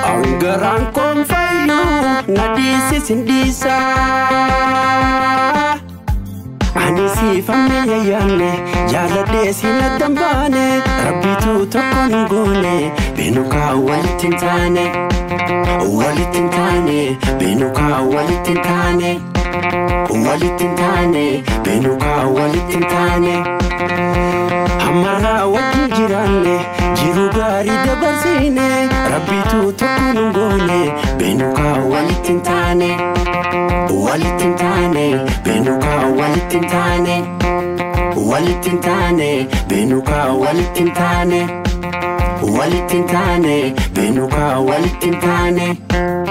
Angaraan koon fayyuu na dhiisis hin dhiisa. Ani siifamne yayyaanne jaaladhee si na dambaane rabbitu tokko hin goone beenukaa walitti hin taane walitti hin taane beenukaa walitti hin taane walitti hin taane beenukaa walitti hin taane. Hammarraa wajjin jiraanne jiru gaarii dabarsiine rabbitu tokko hin goone beenukaa walitti hin taane. walitti hin taane beenukaa walitti hin taane walitti hin taane beenukaa walitti hin taane walitti hin taane beenukaa walitti hin taane.